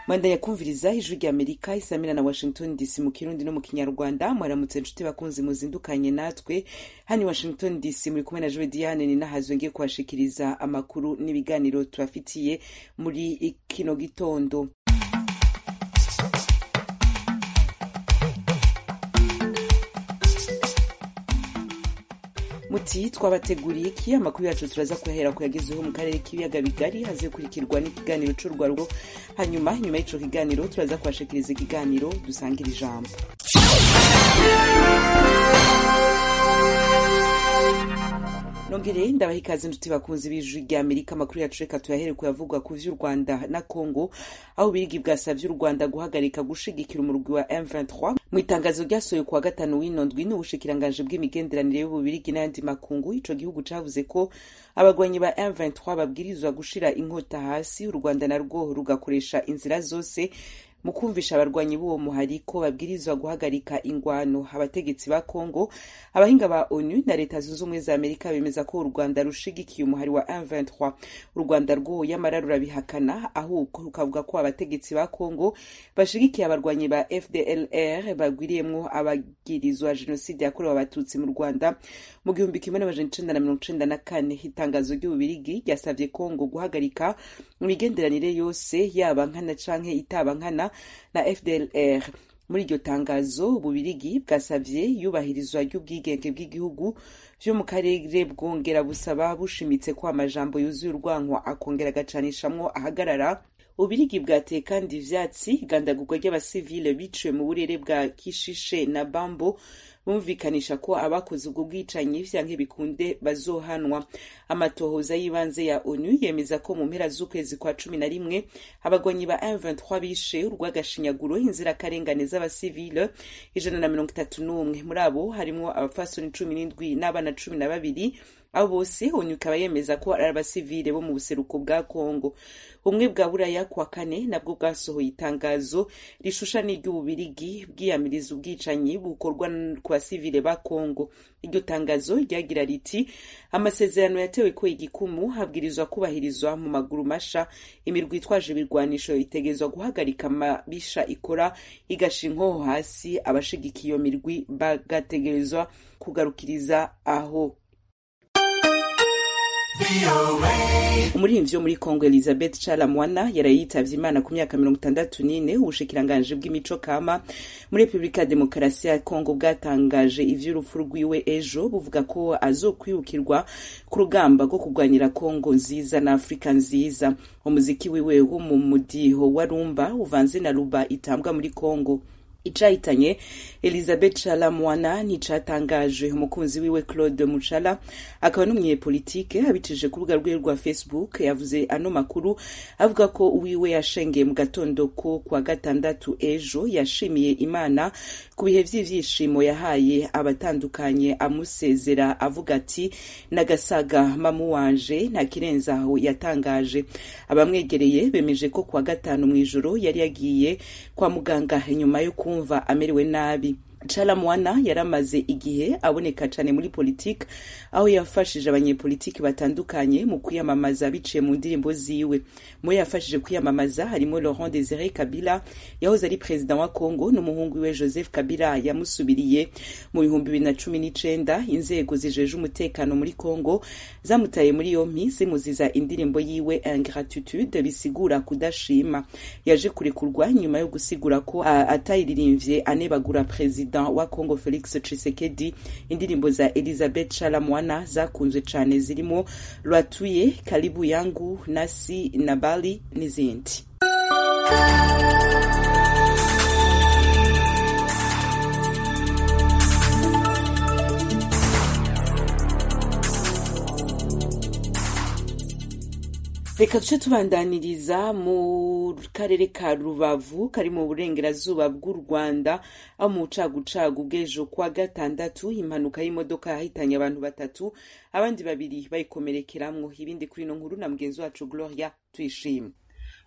manda yakumvirizaho ijwi rya amerika isamira na washington dc mu kirundi no mu kinyarwanda mwaramutse nshuti bakunzi muzindukanye natwe hano washington dc muri kumwe na jowe diane ni nahazo ngiye kubashikiriza amakuru n'ibiganiro tubafitiye muri kino gitondo muti twabateguriye iki amakuru yacu turaza kuhera ku yagezeho mu karere k'ibiyaga bigari hazikurikirwa n'ikiganiro cy'urwarugo hanyuma inyuma y'icyo kiganiro turaza kubashikiriza ikiganiro dusangira ijambo nongereye ndabaha ikaze inshuti bakunzi b'ijwi rya amerika amakuru yacu reka tuyahere kuyavugwa ku vy'u rwanda na congo aho ubirigi bwasavye u rwanda guhagarika gushigikira umurwi wa m23 mu itangazo ryasohoye kuwa gatanu w'ino ndwi n'ubushikiranganji bw'imigenderanire y'ububirigi n'ayandi makungu ico gihugu cavuze ko abagwanyi ba m23 babwirizwa gushira inkota hasi u rwanda narwo rugakoresha inzira zose mu kumvisha abarwanyi b'uwo muhariko babwirizwa guhagarika ingwano abategetsi ba congo abahinga ba onu na leta zunze ubumwe za amerika bemeza ko u rwanda rushigikiye umuhari wa m23 u rwanda rwo yamara rurabihakana ahubwo rukavuga ko abategetsi ba congo bashigikiye abarwanyi ba fdlr bagwiriyemwo abagirizwa jenoside yakorewe abatutsi mu rwanda mu gihumbi kimwe n'amajana icenda na mirongo icenda na kane itangazo ry'ububirigi ryasavye congo guhagarika imigenderanire yose yaba nkana canke itaba nkana na fdlr muri iryo tangazo ububirigi bwasavye iyubahirizwa ry'ubwigenge bw'igihugu vyo mu karere bwongera busaba bushimitse ko amajambo yuzuye urwanko akongera agacanishamwo ahagarara ubirigi bwateye kandi ivyatsi igandagurwa ry'abasivile biciwe mu burere bwa kishishe na bambo bumvikanisha ko abakoze ubwo bwicanyi vyanke bikunde bazohanwa amatohoza y'ibanze ya onu yemeza ko mu mpera z'ukwezi kwa cumi na rimwe abagwanyi ba m23 bishe urw'agashinyaguro inzirakarengane z'abasivile ijana na mirongo itatu n'umwe muri abo harimwo abafasoni cumi n'indwi n'abana cumi na babiri abo bose onu ikaba yemeza ko ari abasivile bo mu buseruko bwa kongo ubumwe bwa buraya kuwa kane nabwo bwasohoye itangazo rishusha n'iry'ububirigi bwiyamiriza ubwicanyi bukorwa ku basivile ba kongo iryo tangazo ryagira riti amasezerano yatewe ko igikumu habwirizwa kubahirizwa mu maguru masha imirwi itwaje ibirwanisho itegezwa guhagarika amabisha ikora igasha inkoho hasi abashigikiye iyo mirwi bagategerezwa kugarukiriza aho umuririmbyi wo muri kongo elizabeth chalamwana yaraye yitavye imana ku myaka mirongo itandatu n'ine ubushikiranganji bw'imico kama muri repubulika ya demokarasi ya kongo bwatangaje ivy'urupfu rwiwe ejo buvuga ko azokwibukirwa ku rugamba rwo kurwanira kongo nziza na afurika nziza umuziki wiwe wo mu mudiho wa rumba uvanze na ruba itambwa muri kongo icahitanye elizabeth chala mwana nticatangaje umukunzi wiwe claude muchala akaba n'umunyepolitike abicishije ku rubuga rwiwe rwa facebook yavuze ano makuru avuga ko wiwe yashengeye mu gatondo ko kuwa gatandatu ejo yashimiye imana ku bihe vy'ivyishimo yahaye abatandukanye amusezera avuga ati nagasaga mamu wanje nta kirenze aho yatangaje abamwegereye bemeje ko kuwa gatanu mw'ijoro yari yagiye kwa muganga inyuma yo kumva kumva amerewe nabi chalamwana yaramaze igihe aboneka cyane muri politiki aho yafashije abanyepolitiki batandukanye mu kwiyamamaza biciye mu ndirimbo ziwe mu yafashije kwiyamamaza harimo laurent desire kabila yahoze ari perezida wa congo n'umuhungu we joseph kabila yamusubiriye mu bihumbi bibiri na cumi n'icenda inzego zijeje umutekano muri congo zamutaye muri yompi zimuziza indirimbo yiwe ingratitude bisigura kudashima yaje kurekurwa nyuma yo gusigura ko atayiririmvye anebagura perezida perezida wa congo felix tshisekedi indirimbo za elizabeth chalamwana zakunzwe cyane zirimo rwatuye karibu yangu nasi na bali n'izindi reka duce tubandaniriza mu karere ka rubavu kari mu burengerazuba bw'u rwanda aho mu bucagucagu bw'ejo kwa gatandatu impanuka y'imodoka yahitanye abantu batatu abandi babiri bayikomerekeramwo ibindi kuri ino nkuru na mugenzi wacu gloria tuyishimye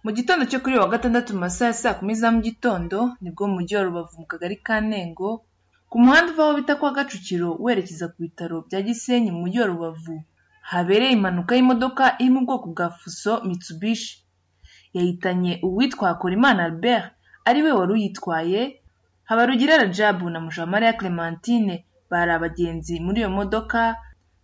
mu gitondo cyo kuri wa gatandatu mu masaha ya saa kumi za mu gitondo nibwo mu mujyi wa rubavu mu kagari ka nengo ku muhanda uvaho bita kwa gacukiro werekeza ku bitaro bya gisenyi mu mujyi wa rubavu habereye impanuka y'imodoka iri mu bwoko bwa fuso mitsubishi yahitanye uwitwa Hakorimana Albert ari we wari uyitwaye Habarugira Rajabu na Mujamariya Clementine bari abagenzi muri iyo modoka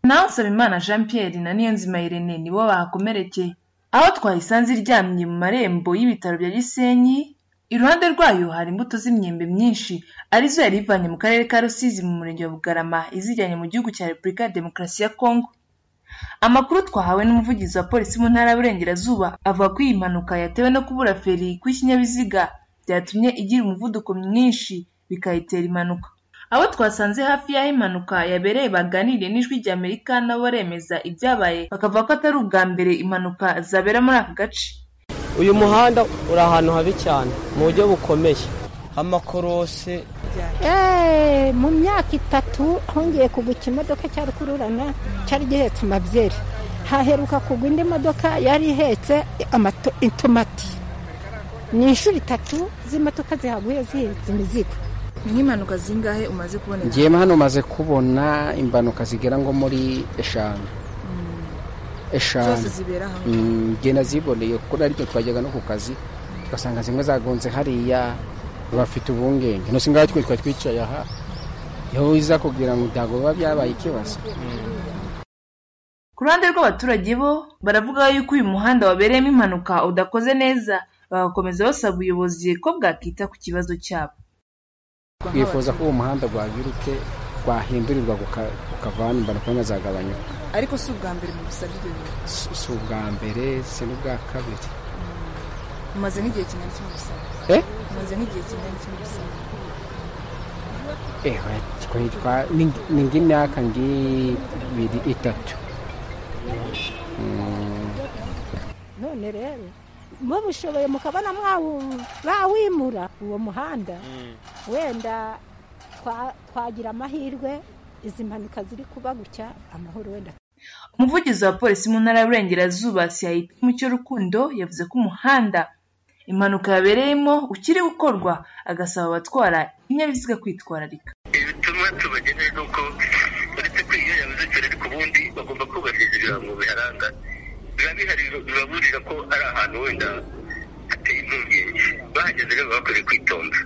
naho Nsabimana Jean Pierre na Niyonzima Irene nibo bahakomerekeye aho twayisanze iryamye mu marembo y'ibitaro bya Gisenyi iruhande rwayo hari imbuto z'imyembe myinshi arizo yari ivanye mu karere ka Rusizi mu murenge wa Bugarama izijyanye mu gihugu cya Repubulika ya Demokarasi ya Kongo amakuru twahawe n'umuvugizi wa polisi mu ntara y'uburengerazuba avuga ko iyi mpanuka yatewe no kubura feri kw'ikinyabiziga byatumye igira umuvuduko mwinshi bikayitera impanuka abo twasanze hafi y'aho impanuka yabereye baganiriye n'ijwi rya amerika nabo baremeza ibyabaye bakavuga ko atari ubwa mbere impanuka zabera muri aka gace uyu muhanda uri ahantu habi cyane mu buryo bukomeye amakorose Eh, mu myaka itatu hongeye kugwa ikimodoka cya rukururana cyari gihetse amabyeri haheruka kugwa indi modoka yari ihetse amato- intomati ni inshuro itatu z'imodoka zihaguye zihetse imizigo nk'impanuka zingahe umaze kuboneka ngewe hano maze kubona impanuka zigera nko muri eshanu zose eshanu zibera hamwe Mm, nge naziboneye kuko aribyo twajyaga no ku kazi tugasanga zimwe zagonze hariya bafite ubungenge ntusi ngaho twe twari twicaye aha iyo iza kugira ngo ntabwo biba byabaye ikibazo ku ruhande rw'abaturage bo baravuga yuko uyu muhanda wabereyemo impanuka udakoze neza bagakomeza basaba ubuyobozi ko bwakita ku kibazo cyabo twifuza ko uwo muhanda rwagiruke rwahindurirwa guka- gukavana impanuka zimwe zagabanyuka ariko si ubwa mbere mu gusabye ibyo bintu Si- si ubwa mbere si n'ubwa kabiri umaze nk'igihe kingana kimwe gusaba Eh? umaze nk'igihe kingana kimwe gusaba ewe twitwa ni ng'imyaka ng'ibiri itatu Mm, none rero mubishoboye mukabona mwawu- bawimura uwo muhanda wenda twa- twagira amahirwe izi mpanuka ziri kuba gutya amahoro wenda umuvugizi wa polisi mu ntara y'uburengerazuba CIP Mucyo Rukundo yavuze ko umuhanda impanuka yabereyemo ukiri gukorwa agasaba abatwara ibinyabiziga kwitwararika bituma tubagenera ni uko uretse ko iyo yabuze cyane ariko ubundi bagomba kubahiriza ibirango biharanga biba bihari bibaburira ko ari ahantu wenda hateye impungenge bahageze rero baba bakwiriye kwitonda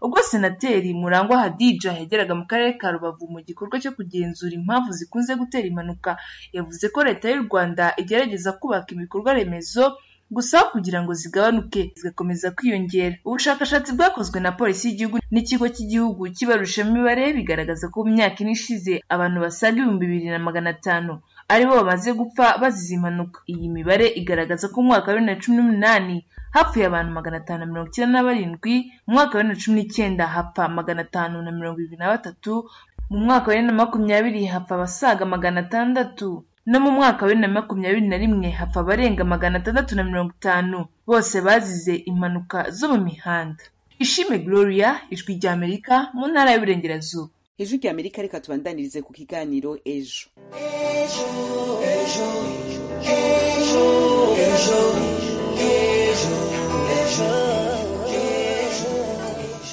ubwo senateri murangwa hadija yageraga mu karere ka rubavu mu gikorwa cyo kugenzura impamvu zikunze gutera impanuka yavuze ko leta y'u rwanda igerageza kubaka ibikorwa remezo gusa aho kugira ngo zigabanuke zigakomeza kwiyongera ubushakashatsi bwakozwe na polisi y'igihugu n'ikigo cy'igihugu kibarusha imibare bigaragaza ko mu myaka ine ishize abantu basaga ibihumbi bibiri na magana atanu aribo bamaze gupfa bazize impanuka iyi mibare igaragaza ko mu mwaka wa bibiri na cumi n'umunani hapfuye abantu magana atanu na mirongo icyenda na barindwi mu mwaka wa bibiri na cumi n'icyenda hapfa magana atanu na mirongo irindwi na batatu mu mwaka wa bibiri na makumyabiri hapfa abasaga magana atandatu no mu mwaka wa bibiri na makumyabiri na rimwe hapfa abarenga magana atandatu na mirongo itanu bose bazize impanuka zo mu mihanda ishime gloria ijwi rya amerika mu ntara y'uburengerazuba ijwi rya amerika reka tubandanirize ku kiganiro ejo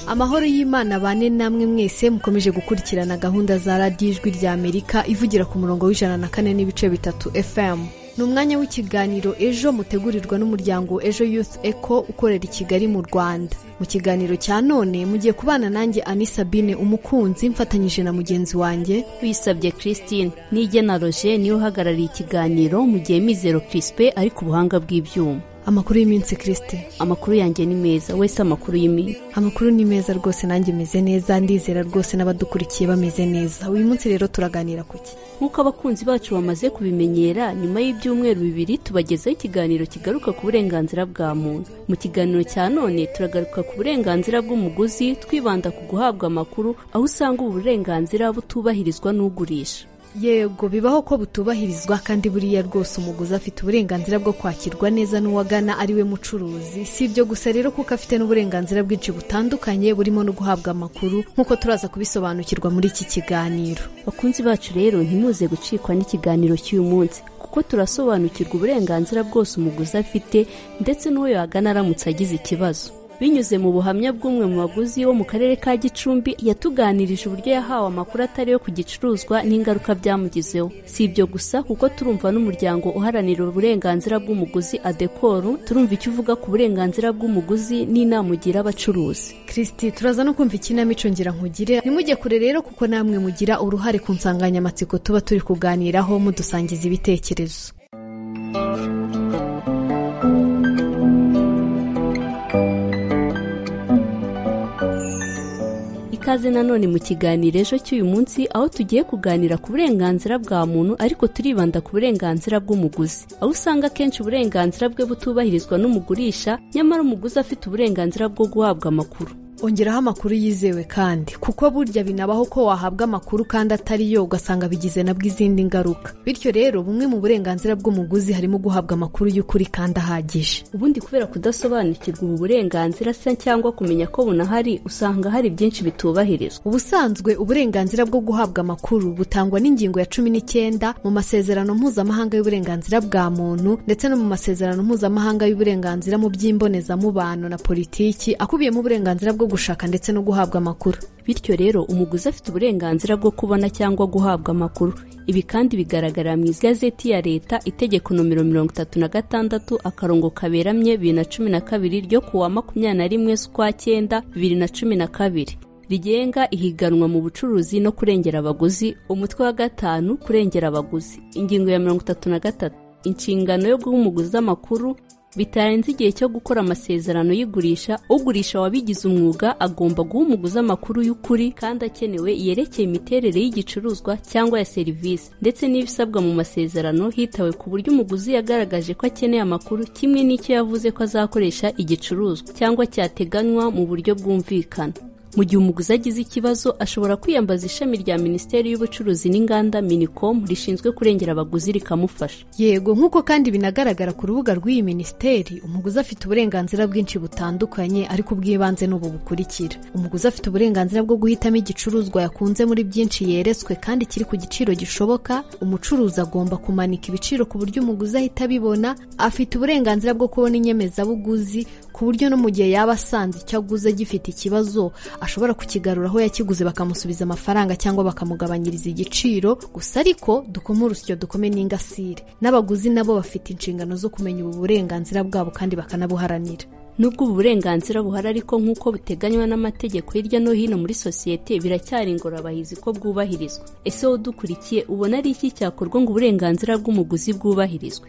amahoro y'imana bane namwe mwese mukomeje gukurikirana gahunda za radiyo ijwi rya amerika ivugira ku murongo w'ijana na kane n'ibice bitatu fm ni umwanya w'ikiganiro ejo mutegurirwa n'umuryango ejo youth eco ukorera i kigali mu rwanda mu kiganiro cya none mugiye kubana nanjye ani sabine umukunzi mfatanyije na mugenzi wanjye wisabye christine n'igena roger niwe uhagarariye ikiganiro mu gihe mizero crispe ari ku buhanga bw'ibyuma amakuru y'iminsi kirisite amakuru yanjye ni meza wese amakuru y'iminsi amakuru ni meza rwose nanjye meze neza ndizera rwose n'abadukurikiye bameze neza uyu munsi rero turaganira ku ki nk'uko abakunzi bacu bamaze kubimenyera nyuma y'ibyumweru bibiri tubagezaho ikiganiro kigaruka ku burenganzira bwa muntu mu kiganiro cya none turagaruka ku burenganzira bw'umuguzi twibanda ku guhabwa amakuru aho usanga ubu burenganzira butubahirizwa n'ugurisha yego bibaho ko butubahirizwa kandi buriya rwose umuguzi afite uburenganzira bwo kwakirwa neza n'uwagana ari we mucuruzi si ibyo gusa rero kuko afite n'uburenganzira bwinshi butandukanye burimo no guhabwa amakuru nk'uko turaza kubisobanukirwa muri iki kiganiro bakunzi bacu rero ntimuze gucikwa n'ikiganiro cy'uyu munsi kuko turasobanukirwa uburenganzira bwose umuguzi afite ndetse n'uwo yagana aramutse agize ikibazo binyuze mu buhamya bw'umwe mu baguzi wo mu karere ka gicumbi yatuganirije uburyo yahawe amakuru atari yo ku gicuruzwa n'ingaruka byamugizeho si ibyo gusa kuko turumva n'umuryango uharanira uburenganzira bw'umuguzi adekoru turumva icyo uvuga ku burenganzira bw'umuguzi n'inama ugira abacuruzi kirisiti turaza no kumva ikinamico ngira nkugire nimujye kure rero kuko namwe mugira uruhare ku nsanganyamatsiko tuba turi kuganiraho mudusangiza ibitekerezo ikaze nanone mu kiganiro ejo cy'uyu munsi aho tugiye kuganira ku burenganzira bwa muntu ariko turibanda ku burenganzira bw'umuguzi aho usanga akenshi uburenganzira bwe butubahirizwa n'umugurisha nyamara umuguzi afite uburenganzira bwo guhabwa amakuru ongeraho amakuru yizewe kandi kuko burya binabaho ko wahabwa amakuru kandi atari yo ugasanga bigize nabwo izindi ngaruka bityo rero bumwe mu burenganzira bw'umuguzi harimo guhabwa amakuru y'ukuri kandi ahagije ubundi kubera kudasobanukirwa ubu burenganzira se cyangwa kumenya ko bunahari usanga hari byinshi bitubahirizwa ubusanzwe uburenganzira bwo guhabwa amakuru butangwa n'ingingo ya cumi n'icyenda mu masezerano mpuzamahanga y'uburenganzira bwa muntu ndetse no mu masezerano mpuzamahanga y'uburenganzira mu by'imbonezamubano na politiki akubiyemo uburenganzira bwo gushaka ndetse no guhabwa amakuru bityo rero umuguzi afite uburenganzira bwo kubona cyangwa guhabwa amakuru ibi kandi bigaragara mu igazeti ya leta itegeko nomero mirongo itatu na gatandatu akarongo kaberamye bibiri na cumi na kabiri ryo kuwa makumyabiri na rimwe z'ukwa cyenda bibiri na cumi na kabiri rigenga ihiganwa mu bucuruzi no kurengera abaguzi umutwe wa gatanu kurengera abaguzi ingingo ya mirongo itatu na gatatu inshingano yo guha umuguzi amakuru bitarenze igihe cyo gukora amasezerano y'igurisha ugurisha wabigize umwuga agomba guha umuguzi amakuru y'ukuri kandi akenewe yerekeye imiterere y'igicuruzwa cyangwa ya serivisi ndetse n'ibisabwa mu masezerano hitawe ku buryo umuguzi yagaragaje ko akeneye amakuru kimwe n'icyo yavuze ko azakoresha igicuruzwa cyangwa cyateganywa mu buryo bwumvikana mu gihe umuguzi agize ikibazo ashobora kwiyambaza ishami rya minisiteri y'ubucuruzi n'inganda minicom rishinzwe kurengera abaguzi rikamufasha yego nk'uko kandi binagaragara ku rubuga rw'iyi minisiteri umuguzi afite uburenganzira bwinshi butandukanye ariko ubw'ibanze ni ubu bukurikira umuguzi afite uburenganzira bwo guhitamo igicuruzwa yakunze muri byinshi yeretswe kandi kiri ku giciro gishoboka umucuruzi agomba kumanika ibiciro ku buryo umuguzi ahita abibona afite uburenganzira bwo kubona inyemezabuguzi ku buryo no mu gihe yaba asanze icyo aguze gifite ikibazo ashobora kukigarura aho yakiguze bakamusubiza amafaranga cyangwa bakamugabanyiriza igiciro gusa ariko dukome urusyo dukome n'ingasire n'abaguzi nabo bafite inshingano zo kumenya ubu burenganzira bwabo kandi bakanabuharanira nubwo ubu burenganzira buhari ariko nk'uko buteganywa n'amategeko hirya no hino muri sosiyete biracyari ingorabahizi ko bwubahirizwa ese wowe udukurikiye ubona ari iki cyakorwa ngo uburenganzira bw'umuguzi bwubahirizwe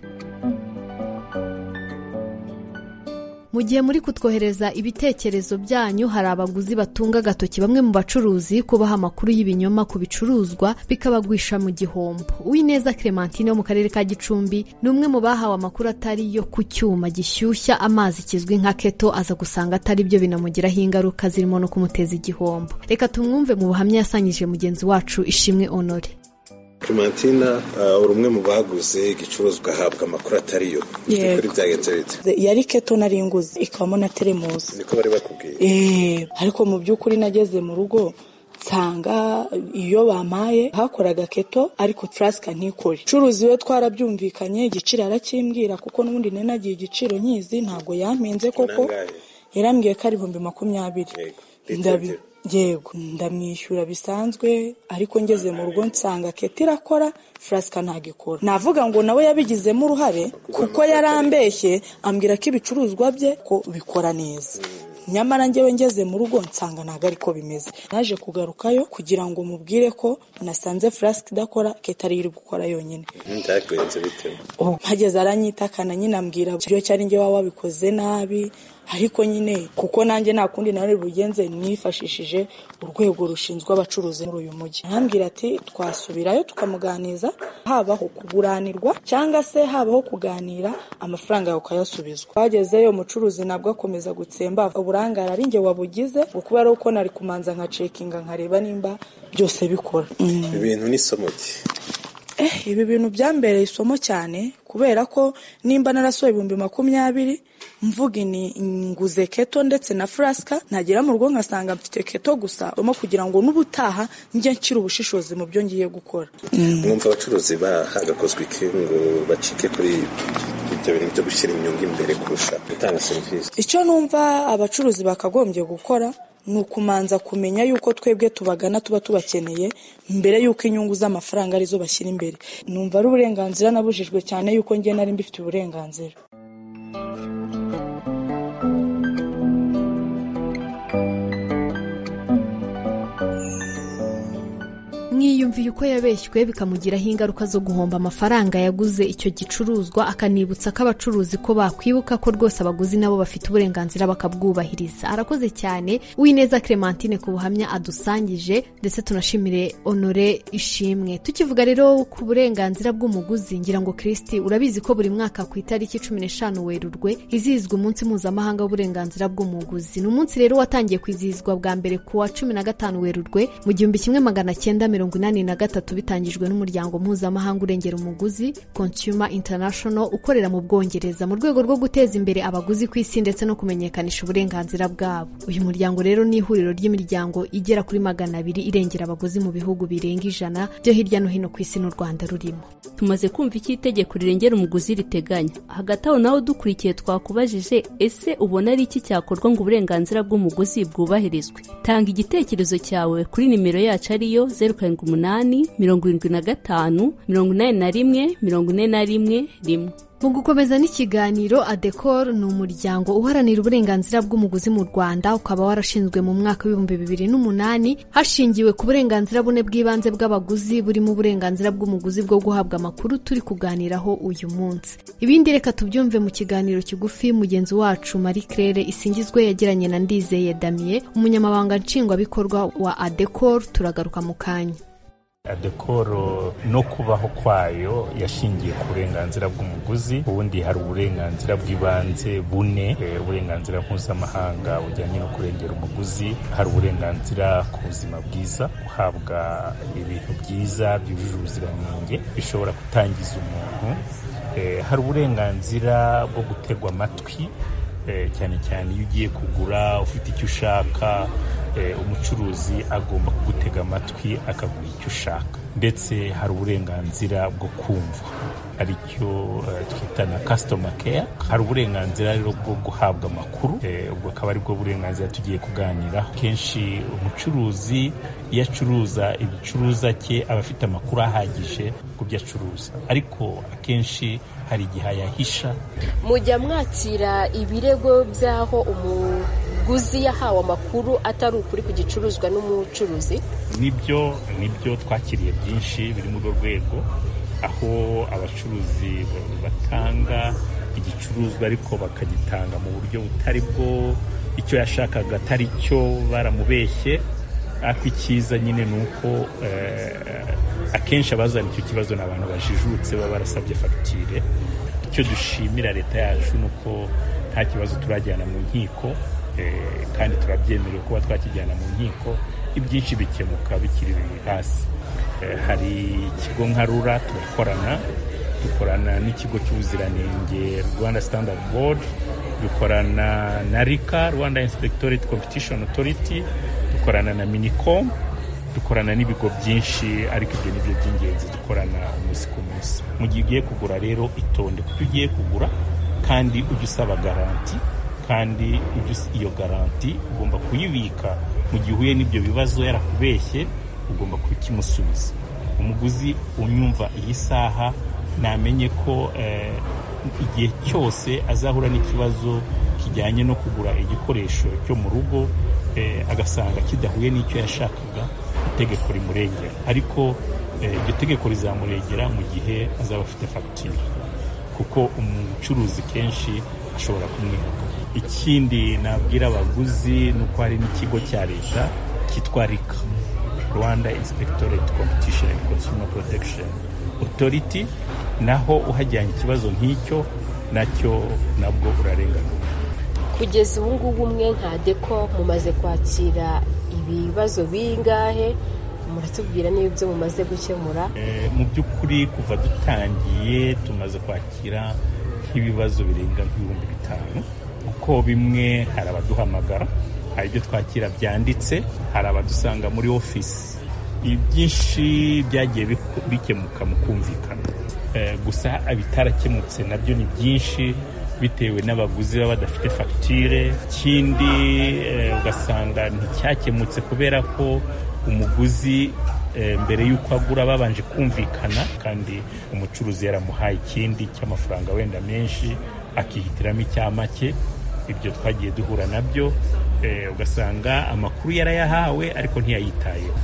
mu gihe muri kutwohereza ibitekerezo byanyu hari abaguzi batunga agatoki bamwe mu bacuruzi kubaha amakuru y'ibinyoma ku bicuruzwa bikabagwisha mu gihombo uwineza clementine wo mu karere ka gicumbi ni umwe mu bahawe amakuru atari yo ku cyuma gishyushya amazi kizwi nka keto aza gusanga atari byo binamugiraho ingaruka zirimo no kumuteza igihombo reka tumwumve mu buhamya yasanyije mugenzi wacu ishimwe honore clementina uri umwe mu baguze igicuruzwa ahabwa amakuru atari yo kuri byagenze bite yari keto nari nguze ikabamo na teremusi niko bari bakubwiye eee ariko mu by'ukuri nageze mu rugo nsanga iyo bampaye hakoraga keto ariko tarasika ntikore curuzi we twarabyumvikanye igiciro arakimbwira kuko n'ubundi ninagiye igiciro nkizi ntabwo yampinze koko yarambwiye ko ari ibihumbi makumyabiri ndabi yego ndamwishyura bisanzwe ariko ngeze mu rugo nsanga keti irakora furasika ntabwo ikora navuga ngo nawe yabigizemo uruhare kuko yarambeshye ambwira ko ibicuruzwa bye ko bikora neza nyamara ngewe ngeze mu rugo nsanga ntabwo ariko bimeze naje kugarukayo kugira ngo mubwire ko nasanze furasike idakora keti ariyo iri gukora yonyine byagenze bite mpageze aranyitakana nyine ambwira ibyo cyari ngewe waba wabikoze nabi ariko nyine kuko nanjye nta kundi nari bugenze nifashishije urwego rushinzwe abacuruzi muri uyu mujyi arambwira ati twasubirayo tukamuganiza habaho kuguranirwa cyangwa se habaho kuganira amafaranga yawe ukayasubizwa twagezeyo umucuruzi nabwo akomeza gutsemba uburangare ari njye wabugize ngo kubera ko nari kumanza nkacekinga nkareba nimba byose bikora ibintu n'isomo rye ibi bintu byambereye isomo cyane kubera ko nimba narasohoye ibihumbi makumyabiri mvuga ni nguze keto ndetse na furasika nagera mu rugo nkasanga mfite keto gusa urimo kugira ngo n'ubutaha njye nshyire ubushishozi mu byo ngiye gukora mwumva abacuruzi bahagakozwe iki ngo bacike kuri kwitabira ibyo gushyira inyungu imbere kurusha gutanga serivisi icyo numva abacuruzi bakagombye gukora ni ukumanza kumenya yuko twebwe tubagana tuba tubakeneye mbere yuko inyungu z'amafaranga arizo bashyira imbere numva ari uburenganzira nabujijwe cyane yuko njye nari mbifitiye uburenganzira mwiyumviye uko yabeshywe bikamugiraho ingaruka zo guhomba amafaranga yaguze icyo gicuruzwa akanibutsa ko abacuruzi ko bakwibuka ko rwose abaguzi nabo bafite uburenganzira bakabwubahiriza arakoze cyane uwineza clementine ku buhamya adusangije ndetse tunashimire honore ishimwe tukivuga rero ku burenganzira bw'umuguzi ngira ngo kirisiti urabizi ko buri mwaka ku itariki cumi n'eshanu werurwe izihizwa umunsi mpuzamahanga w'uburenganzira bw'umuguzi ni umunsi rero watangiye kwizihizwa bwa mbere ku wa cumi na gatanu werurwe mu gihumbi kimwe magana cyenda mirongo inani na gatatu bitangijwe n'umuryango mpuzamahanga urengera umuguzi consumer international ukorera mu bwongereza mu rwego rwo guteza imbere abaguzi ku isi ndetse no kumenyekanisha uburenganzira bwabo uyu muryango rero ni ihuriro ry'imiryango igera kuri magana abiri irengera abaguzi mu bihugu birenga ijana byo hirya no hino ku isi n'u rwanda rurimo tumaze kumva icyo itegeko rirengera umuguzi riteganya hagati aho naho dukurikiye twakubajije ese ubona ari iki cyakorwa ngo uburenganzira bw'umuguzi bwubahirizwe tanga igitekerezo cyawe kuri nimero yacu ariyo zeru karindwi umunani mirongo irindwi na gatanu mirongo inani na rimwe mirongo ine na rimwe rimwe mu gukomeza n'ikiganiro adekor ni umuryango uharanira uburenganzira bw'umuguzi mu rwanda ukaba warashinzwe mu mwaka w'ibihumbi bibiri n'umunani hashingiwe ku burenganzira bune bw'ibanze bw'abaguzi burimo uburenganzira bw'umuguzi bwo guhabwa amakuru turi kuganiraho uyu munsi ibindi reka tubyumve mu kiganiro kigufi mugenzi wacu marie claire isingizwe yagiranye na ndizeye damiye umunyamabanga nshingwabikorwa wa adekor turagaruka mu kanya adekoro no kubaho kwayo yashingiye ku burenganzira bw'umuguzi ubundi hari uburenganzira bw'ibanze bune uburenganzira mpuzamahanga bujyanye no kurengera umuguzi hari uburenganzira ku buzima bwiza guhabwa ibintu byiza byujuje ubuziranenge bishobora gutangiza umuntu hari uburenganzira bwo gutegwa amatwi cyane cyane iyo ugiye kugura ufite icyo ushaka umucuruzi agomba kugutega amatwi akaguha icyo ushaka ndetse hari uburenganzira bwo kumva aricyo twita na kasitoma keya hari uburenganzira rero bwo guhabwa amakuru ubwo akaba aribwo burenganzira tugiye kuganiraho kenshi umucuruzi iyo acuruza igicuruza cye aba afite amakuru ahagije ku byo acuruza ariko akenshi hari igihe ayahisha mujya mwakira ibirego by'aho umuguzi yahawe amakuru atari ukuri ku gicuruzwa n'umucuruzi nibyo nibyo twakiriye byinshi biri muri urwo rwego aho abacuruzi batanga igicuruzwa ariko bakagitanga mu buryo butari bwo icyo yashakaga atari cyo baramubeshye ariko icyiza nyine ni uko akenshi abazana icyo kibazo ni abantu bajijutse baba barasabye fagitire icyo dushimira leta yacu ni uko nta kibazo turajyana mu nkiko kandi turabyemerewe kuba twakijyana mu nkiko ibyinshi bikemuka bikiri hasi hari ikigo nka rura turakorana dukorana n'ikigo cy'ubuziranenge rwanda standard board dukorana na rika rwanda inspectorate competition authority dukorana na minicom dukorana n'ibigo byinshi ariko ibyo ni byo by'ingenzi dukorana umunsi ku munsi mu gihe ugiye kugura rero itonde kuko ugiye kugura kandi ujye usaba garanti kandi iyo garanti ugomba kuyibika mu gihe uhuye n'ibyo bibazo yarakubeshye ugomba kukimusubiza umuguzi unyumva iyi saha namenye ko igihe cyose azahura n'ikibazo kijyanye no kugura igikoresho cyo mu rugo agasanga kidahuye n'icyo yashakaga itegeko rimurengera ariko iryo tegeko rizamurengera mu gihe azaba afite fagitire kuko umucuruzi kenshi ashobora kumwibuka ikindi nabwira abaguzi ni uko hari n'ikigo cya leta cyitwa rika rwanda inspectorate competition and consumer protection authority naho uhajyanye ikibazo nk'icyo nacyo nabwo urarenganurwa kugeza ubu ngubu umwe nka deko mumaze kwakira ibibazo bingahe muratubwira n'ibyo mumaze gukemura mu by'ukuri kuva dutangiye tumaze kwakira nk'ibibazo birenga nk'ibihumbi bitanu kuko bimwe hari abaduhamagara hari ibyo twakira byanditse hari abadusanga muri ofisi ibyinshi byagiye bikemuka mu kumvikana gusa ibitarakemutse nabyo ni byinshi bitewe n'abaguzi baba badafite fagitire ikindi ugasanga nticyakemutse kubera ko umuguzi mbere y'uko agura babanje kumvikana kandi umucuruzi yaramuhaye ikindi cy'amafaranga wenda menshi akihitiramo icya make ibyo twagiye duhura nabyo ugasanga amakuru yarayahawe ariko ntiyayitayeho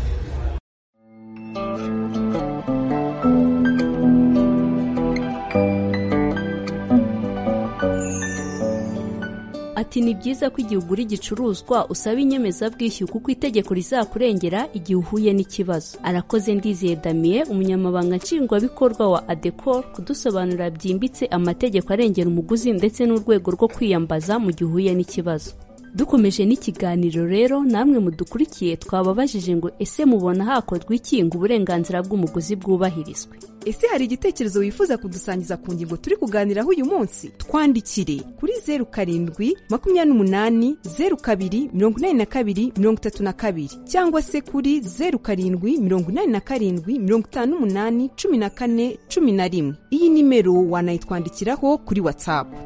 ati ni byiza ko igihe ugura igicuruzwa usaba inyemezabwishyu kuko itegeko rizakurengera igihe uhuye n'ikibazo arakoze ndizeye damiye umunyamabanga nshingwabikorwa wa adecor kudusobanurira byimbitse amategeko arengera umuguzi ndetse n'urwego rwo kwiyambaza mu gihe uhuye n'ikibazo dukomeje n'ikiganiro rero namwe mudukurikiye twababajije ngo ese mubona hakorwa iki ngo uburenganzira bw'umuguzi bwubahirizwe ese hari igitekerezo wifuza kudusangiza ku ngingo turi kuganiraho uyu munsi twandikire kuri zeru karindwi makumyabiri n'umunani zeru kabiri mirongo inani na kabiri mirongo itatu na kabiri cyangwa se kuri zeru karindwi mirongo inani na karindwi mirongo itanu n'umunani cumi na kane cumi na rimwe iyi nimero wanayitwandikiraho kuri watsapu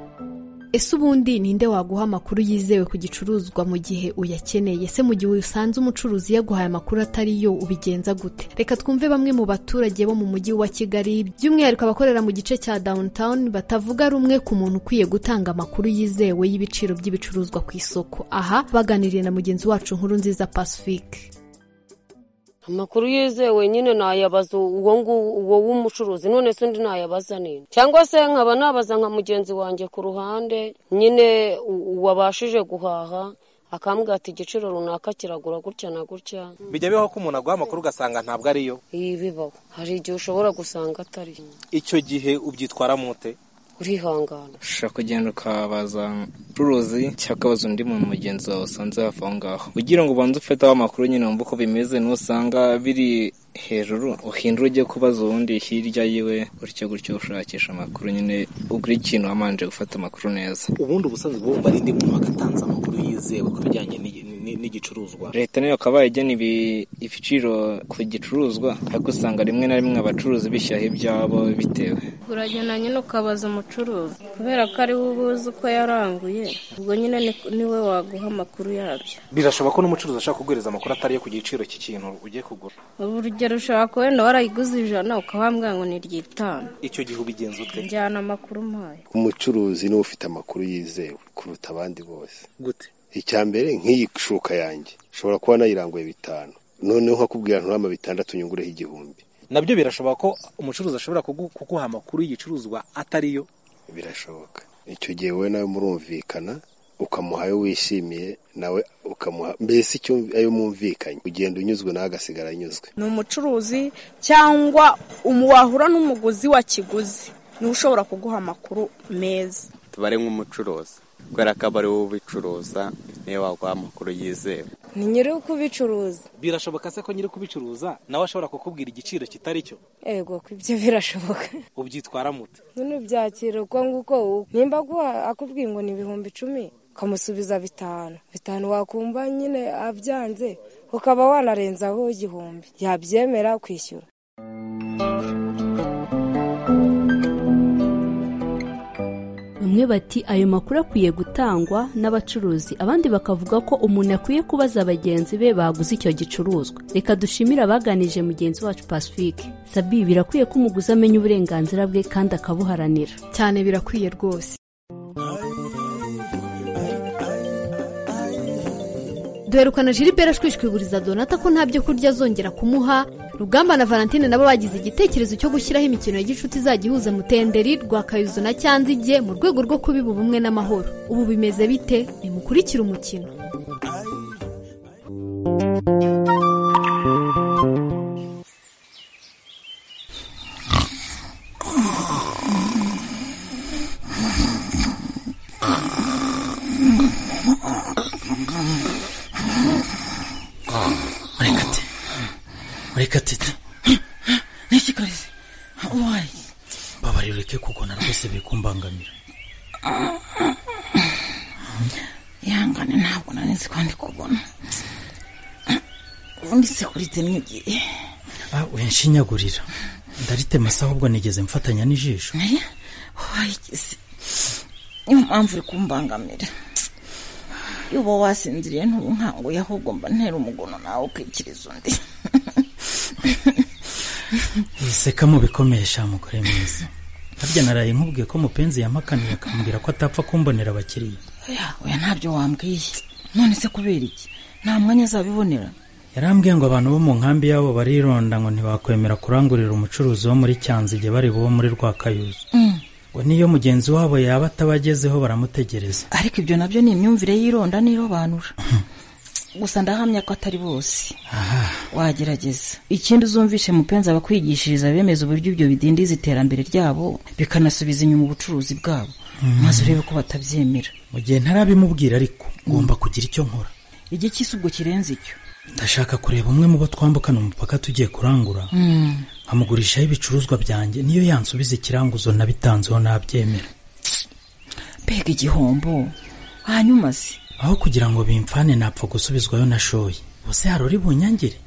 ese ubundi ninde waguha amakuru yizewe ku gicuruzwa mu gihe uyakeneye ese mu gihe usanze umucuruzi yaguhaye amakuru atari yo ubigenza gute reka twumve bamwe mu baturage bo mu mujyi wa kigali by'umwihariko abakorera mu gice cya downtown batavuga rumwe ku muntu ukwiye gutanga amakuru yizewe y'ibiciro by'ibicuruzwa ku isoko aha baganiriye na mugenzi wacu nkuru nziza pacifique amakuru yizewe nyine nayabaza uwo nguwo w'umucuruzi none se undi nayabaza nini cyangwa se nkaba nabaza nka mugenzi wanjye ku ruhande nyine uwabashije guhaha akambwira ati igiciro runaka kiragura gutya na gutya bijya bibaho ko umuntu aguha amakuru ugasanga ntabwo ariyo iyi bibaho hari igihe ushobora gusanga atari icyo gihe ubyitwaramo ute urihangana ushobora kugenda ukabaza umucuruzi cyangwa ukabaza undi muntu mugenzi wawe usanze hafi aho ngaho kugira ngo ubanze ufeteho amakuru nyine wumve uko bimeze nusanga biri hejuru uhindura ujye kubaza uwundi hirya yiwe gutyo gutyo ushakisha amakuru nyine ugura ikintu wamanje gufata amakuru neza ubundi ubusanzwe bwumva ari undi muntu wagatanze amakuru yizewe ku bijyanye n'igicuruzwa leta nayo ikaba igena ibiciro ku gicuruzwa ariko usanga rimwe na rimwe abacuruzi bishyiraho ibyabo bitewe uragenda nyine ukabaza umucuruzi kubera ko ari we ubuze uko yaranguye ubwo nyine niwe waguha amakuru yabyo birashoboka ko n'umucuruzi ashaka kuguhereza amakuru atari yo ku giciro cy'ikintu ugiye kugura urugero ushobora wenda warayiguze ijana ukabambwira ngo ni ryitanu icyo gihe ubigenza ute njyana amakuru mpaye umucuruzi niwe ufite amakuru yizewe kuruta abandi bose gute icya mbere nk'iyi shuka yanjye ushobora kuba nayiranguye bitanu noneho nkakubwira nturama bitandatu nyungureho igihumbi nabyo birashoboka ko umucuruzi ashobora kuguha amakuru y'igicuruzwa atariyo birashoboka icyo gihe wowe nawe murumvikana ukamuha ayo wishimiye nawe ukamuha mbese icyo ayo mwumvikanye ugenda unyuzwe nawe agasigara anyuzwe ni umucuruzi cyangwa wahura n'umuguzi wakiguzi niwe ushobora kuguha amakuru meza tubare nk'umucuruzi kubera ko aba ari wowe ubicuruza niyo waguha amakuru yizewe ni nyiri ukubicuruza birashoboka se ko nyiri ukubicuruza nawe ashobora kukubwira igiciro kitari cyo yego ko ibyo birashoboka ubyitwara mute none ubyakira uko nguko nimba akubwiye ngo ni ibihumbi icumi ukamusubiza bitanu bitanu wakumva nyine abyanze ukaba wanarenzaho igihumbi yabyemera kwishyura bamwe bati ayo makuru akwiye gutangwa n'abacuruzi abandi bakavuga ko umuntu akwiye kubaza bagenzi be baguze icyo gicuruzwa reka dushimire abaganije mugenzi wacu pacifique sabi birakwiye ko umuguzi amenya uburenganzira bwe kandi akabuharanira cyane birakwiye rwose duherukana jilibera ashwishwiburiza donata ko nta byo kurya azongera kumuha rugamba na valentine nabo bagize igitekerezo cyo gushyiraho imikino ya gicuti izajya ihuza mutenderi rwa kayuzo na cyanzige mu rwego rwo kubiba ubumwe n'amahoro ubu bimeze bite nimukurikire umukino murekatete niki karezi wayi babari ureke kugona rwose biri kumbangamira ihangane ntabwo nari nzi ko ndi kubona ubundi sekurize n'igihe wishinyagurira ndaritema se ahubwo nigeze mfatanya n'ijisho wayigeze niyo mpamvu uri kumbangamira iyo uba wasinziriye ntubunkanguye ahubwo mba ntera umugono nawe ukikiriza undi wiseka mubikomeye sha mugore mwiza harya naraye nkubwiye ko mupenzi yampakaniye akambwira ko atapfa kumbonera abakiriya oya oya ntabyo wambwiye none se kubera iki nta mwanya azabibonera yarambwiye ngo abantu bo mu nkambi yabo barironda ngo ntibakwemera kurangurira umucuruzi wo muri cyanzige bari bo muri rwakayuzu Mm. ngo niyo mugenzi wabo yaba atabagezeho baramutegereza ariko ibyo nabyo ni imyumvire y'ironda n'irobanura gusa ndahamya ko atari bose wagerageza ikindi uzumvishe mupenzi abakwigishiriza bemeza uburyo ibyo bidindiza iterambere ryabo bikanasubiza inyuma ubucuruzi bwabo Mm. maze urebe ko batabyemera mu gihe ntarabimubwira ariko ngomba kugira icyo nkora igiki si ubwo kirenze icyo ndashaka kureba umwe mu bo twambukana umupaka tugiye kurangura Mm. nkamugurishaho ibicuruzwa byanjye niyo yansubiza ikiranguzo nabitanzeho nabyemera mbega igihombo hanyuma se aho kugira ngo bimfane napfa gusubizwayo nashoye ubuse harori bunyangire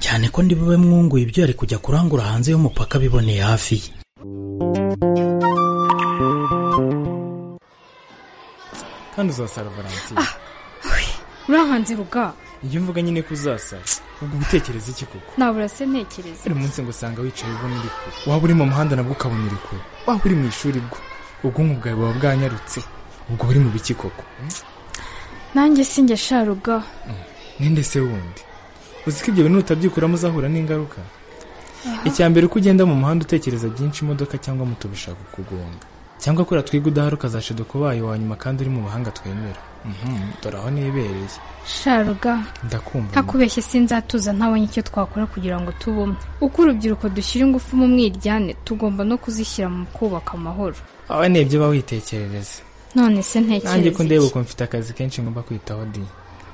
cyane ko ndi bube mwunguye ibyo yari kujya kurangura hanze y'umupaka biboneye hafi ye kandi uzasara valentine urankanze ruga iyo mvuga nyine ko uzasara ubwo utekereza iki koko nabura se ntekereza buri munsi ngo usanga wicaye ubona uri kure waba uri mu muhanda nabwo ukabona uri kure waba uri mu ishuri bwo ubwonko bwawe buba bwanyarutse ubwo buri mu biki koko nanjye sinjye sha ruga ninde se wundi uzi ko ibyo bintu utabyikuramo uzahura n'ingaruka icya mbere uko ugenda mu muhanda utekereza byinshi imodoka cyangwa moto bishaka kugonga cyangwa kuriya twiga udahari ukazashido kubaye wa nyuma kandi uri mu bahanga twemera Mhm, dore aho nibereye sha ruga ndakumva ntakubeshye sinzatuza ntabonye icyo twakora kugira ngo tubumwe uko urubyiruko dushyira ingufu mu mwiryane tugomba no kuzishyira mu kubaka amahoro aba nibyo uba witekerereza none se nanjye ko ndeba ntekereza iki ukuntu mfite akazi kenshi ngomba kwitaho di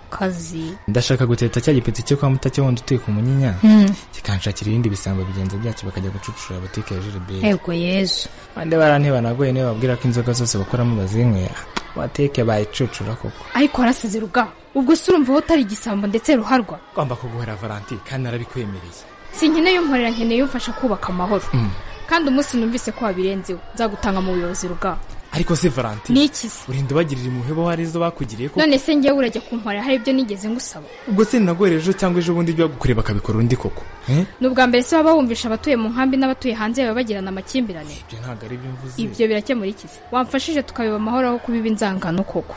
kazi ndashaka guteta cya gipeti cyo kwa mutacyo wundi uteka umunyinya Mm. kikanshakira ibindi bisambo bigenza byacyo bakajya gucucura butike ya jeriberi ego yezu bande barantebanagoye niyo babwira ko inzoga zose bakoramo bazinywera bateke bayicucura koko ariko warasize ruga ubwo se urumva wowe utari igisambo ndetse ruharwa ugomba kuguhera valanti kandi arabikwemereye sinkeneye umporera nkeneye umfasha kubaka amahoro Mm. kandi umunsi numvise ko wabirenzeho nzagutanga mu buyobozi ruga ariko si valanti Ni iki se? urinda ubagirira impuhwe bo hari izo bakugiriye ko none se ngewe urajya kumporera hari ibyo nigeze ngusaba ubwo se nagorera ejo cyangwa ejo bundi byagukoreye bakabikora undi koko Eh? ni ubwa mbere se baba bumvisha abatuye mu nkambi n'abatuye hanze baba bagirana amakimbirane ibyo ntabwo ari byo mvuze ibyo birakemura iki se wamfashije tukabeba amahoro aho kubiba inzangano koko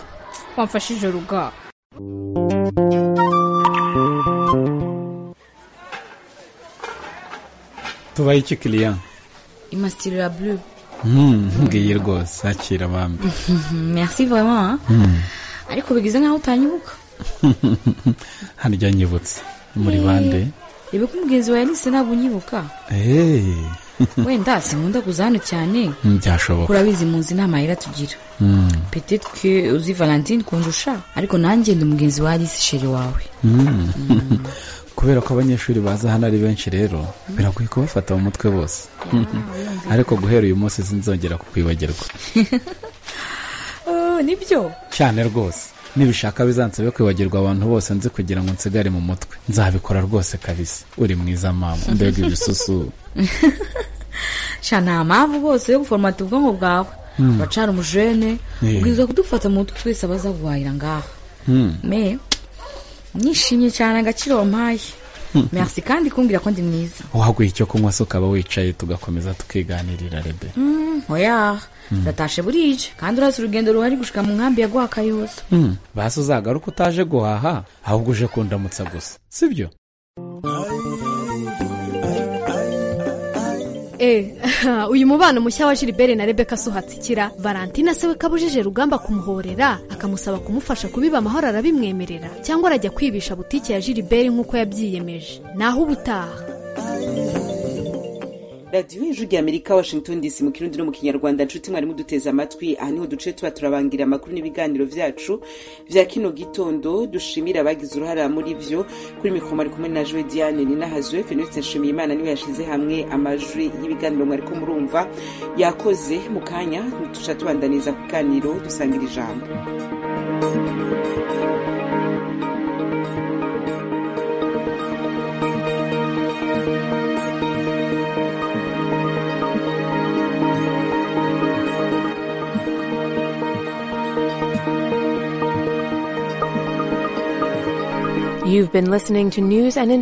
wamfashije ruga tubaye iki kiriya imastirira bleu nkubwiye rwose akira abami merci vraiment hein? Hmm. ariko bigize nkaho utanyibuka harya nyibutse muri bande reba ko umugenzi wawe nise ntabwo unyibuka Hey. wenda sinkunda kuza hano cyane byashoboka urabizi muzi inama yera tugira Hmm. peut-être que uzi valentine kundusha ariko nanjye ndi mugenzi wa alice sheri wawe Hmm. kubera ko abanyeshuri baza hano ari benshi rero biragoye kubafata mu mutwe bose ariko guhera uyu munsi sinzongera kukwibagirwa Oh, nibyo cyane rwose nibishaka bizansabe kwibagirwa abantu bose nzi kugira ngo nsigare mu mutwe nzabikora rwose kabisa uri mwiza mama mbega ibisusu sha nta mpamvu bose yo guforomata ubwonko bwawe Mm. uracana umujene Eh. ubwiza kudufata mu mutwe twese abaza guhahira ngaha Hmm. me nishimye cyane agaciro wampaye merci kandi kumbwira ko ndi mwiza waguha icyo kunywa se ukaba wicaye tugakomeza tukiganirira rebe Mm, oya Mm. ndatashe burije kandi urazi urugendo ruhari gushika mu nkambi ya gwakayozo basi uzagaruka utaje guhaha ahubwo uje kundamutsa gusa sibyo Eh, uyu mubano mushya wa Gilbert na Rebecca si uhatsikira Valentina se we kabujije rugamba kumuhorera akamusaba kumufasha kubiba amahoro arabimwemerera cyangwa arajya kwibisha butike ya Gilbert nk'uko yabyiyemeje naho ubutaha radiyo y'ijwi ry'amerika washington dc mu kirundi no mu kinyarwanda nshuti mwarimu duteze amatwi aha niho duce tuba turabangira amakuru n'ibiganiro byacu bya kino gitondo dushimira abagize uruhare muri byo kuri mikoro mwari kumwe na joe diane ni nahazwe feniste nshimiye imana niwe yashyize hamwe amajwi y'ibiganiro mwari ko murumva yakoze mu kanya duca tubandaniza ku biganiro dusangira ijambo You've been listening to news and information.